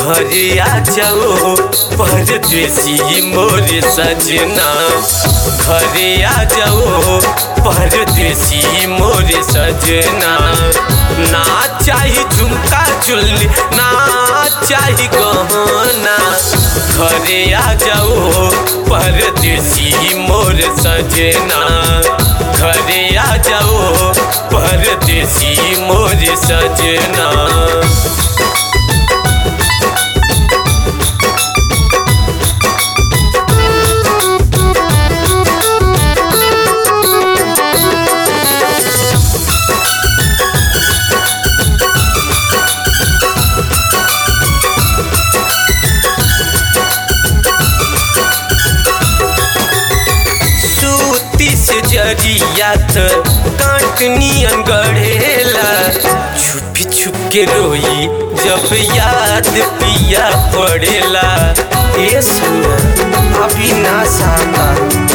घरे आ जाओ परदेसी मोर सजना घरे आ जाओ परदेसी मोर सजना ना चाही झुमका चुल्ली ना चाही गहना घरे आ जाओ परदेसी मोर सजना घरे आ जाओ परदेसी मोर सजना सूती से जरिया त काटनियन गढ़ेला छुपी छुप के रोई जब याद पिया पड़ेला ए सुना अभी ना साता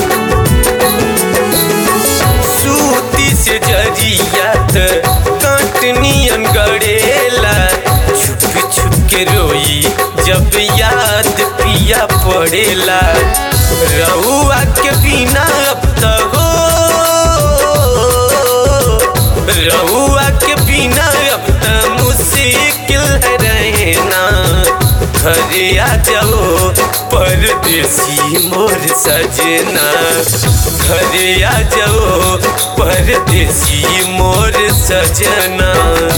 सूती से जरिया त काटनियन गढ़ेला छुप छुप के रोई जब याद पिया पड़ेला रउआ के बिना अब त हो रउआ के बिना अब त मुश्किल है रहना घरे आ जाओ परदेसी मोर सजना घरे आ जाओ परदेसी मोर सजना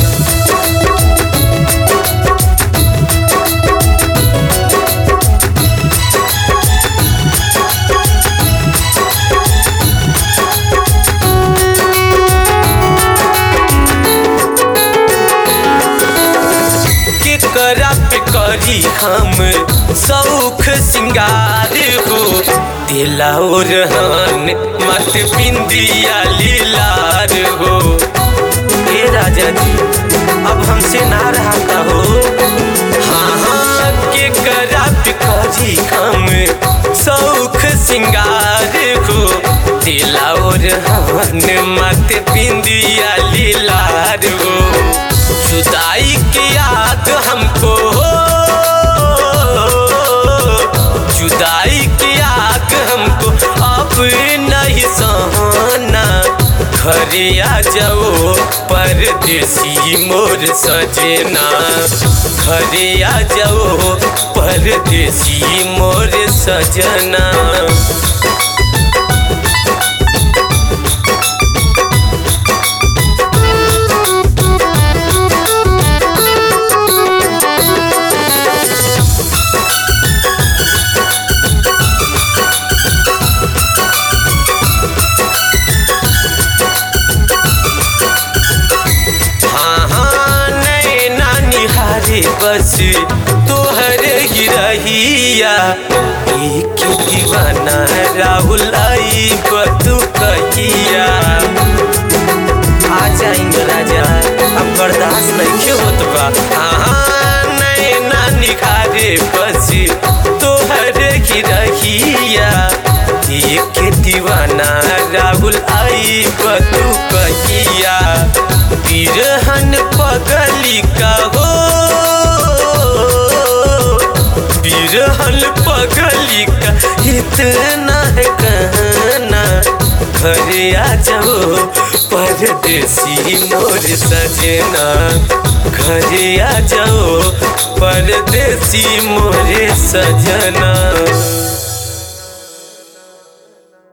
केकरा पे करी हम सौख सिंगार हो दिला और हन मत बिंदिया लीलार हो ए राजा जी अब हमसे ना रहता हो हाँ हाँ केकरा पे करी हम सौख सिंगार हो दिला और हन मत बिंदिया लीलार हो जुदाई की याद हमको जुदाई की याद हमको अब नहीं सहना घरे आ जाओ परदेसी मोर सजना घरे आ जाओ परदेसी मोर सजना हाँ हाँ नैना निहारे बस तोहर ही रहिया एक दीवाना राहुल आई बतू कहिया आ जाएंगे राजा अब बर्दाश्त नहीं होत बा हाँ हाँ नैना निखारे बस तोहर ही रहिया एक दीवाना राहुल आई बतू कहिया बिरहन पगली का हो बिरहन पगली का इतना है कहना घरे आ जाओ परदेसी मोर सजना घरे आ जाओ परदेसी मोर सजना